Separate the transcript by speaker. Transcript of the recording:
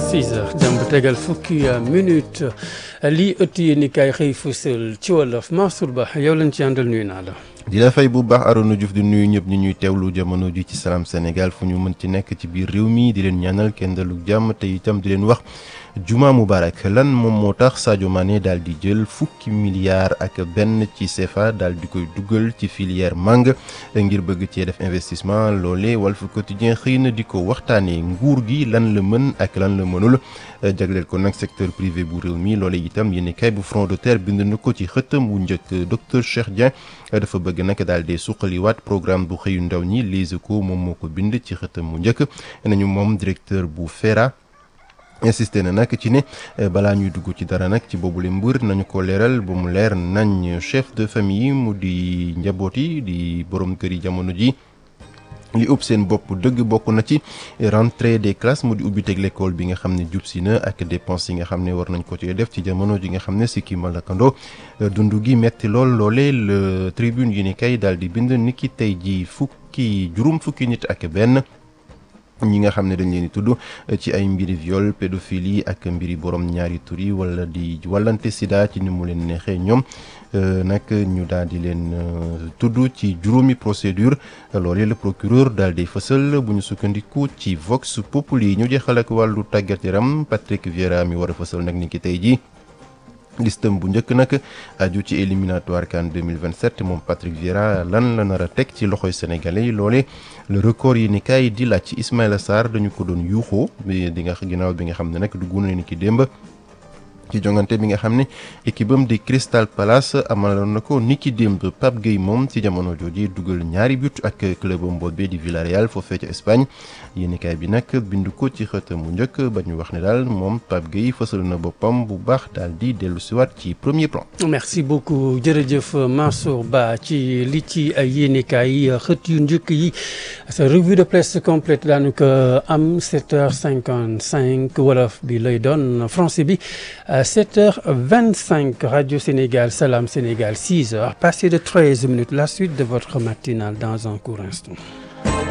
Speaker 1: 6 heures dem ba tegal fukki minute lii ëtt yéen i kaay xëy fësal ci wolof Mansour Ba yow lañ ci àndal nuyu naa la.
Speaker 2: di la fay bu baax Arona Diouf di nuyu ñëpp ñi ñuy teewlu jamono ji ci Salam Sénégal fu ñu mën ci nekk ci biir réew mi di leen ñaanal kenn dalug jàmm te itam di leen wax juma mubarak lan moom moo tax Sadio Mané daal di jël fukki milliards ak benn ci CFA daal di koy dugal ci filière mangue ngir bëgg cee def investissement loole Walf Quotidien xëy na di ko waxtaanee nguur gi lan la mën ak lan la mënul jagleel ko nag secteur privé bu réew mi loole itam yéen kay bu front de terre bind na ko ci xëtam wu njëkk docteur Cheikh Dieng dafa bëgg nag daal di suqaliwaat programme bu xëyu ndaw ñi Les Échos moom moo ko bind ci xëtam mu njëkk nañu moom directeur bu FERA. insisté na nag ci ne balaa ñuy dugg ci dara nag ci boobule mbir nañu ko leeral ba mu leer nañ chef de famille mu di njaboot yi di borom kër yi jamono ji li ëpp seen bopp dëgg bokk na ci rentrée des classes mu di ubbi teg l'école bi nga xam ne jub si na ak dépense yi nga xam ne war nañ ko ci def ci jamono ji nga xam ne si kii malakando dund gi metti lool loole le tribune yi ni kay daal di bind niki tey ji fukki juróom fukki nit ak benn ñi nga xam ne dañ leen di tudd ci ay mbiri viol pédophilie ak mbiri borom ñaari tur yi wala di wallante sida ci ni mu leen neexee ñoom nag ñu daal di leen tudd ci juróomi procédure loolee le procureur daal di fësal bu ñu sukkandiku ci Vox Populi ñu jeexal ak wàllu tàggat yaram Patrick Vieira mi war a fësal nag ni ki tey jii. listam bu njëkk nag aju ci éliminatoire CAN 2027 moom Patrick Vieira lan la nar a teg ci loxoy sénégalais yi loole le record yi ni kaay di laaj ci Ismaïla Sarr dañu ko doon yuuxoo bi di nga ginnaaw bi nga xam ne nag dugg na ni ki démb ci jongante bi nga xam ne équipe am di Crystal Palace amaloon na ko niki démb Pape Gueye moom ci jamono jooju dugal ñaari but ak club am boobee di Villarreal foofee ca Espagne yéenekaay bi nag bind ko ci xëtam bu njëkk ba ñu wax ne daal moom Pape Gueye fësal na boppam bu baax daal di dellu siwaat ci premier plan.
Speaker 1: merci beaucoup jërëjëf Mansour Ba ci li ci yéenekaay yi xët yu njëkk yi sa revue de presse complète daanu ko am 7h55 wolof bi lay doon français bi. 7h25 Radio Sénégal Salam Sénégal 6h passé de 13 minutes la suite de votre matinale dans un court instant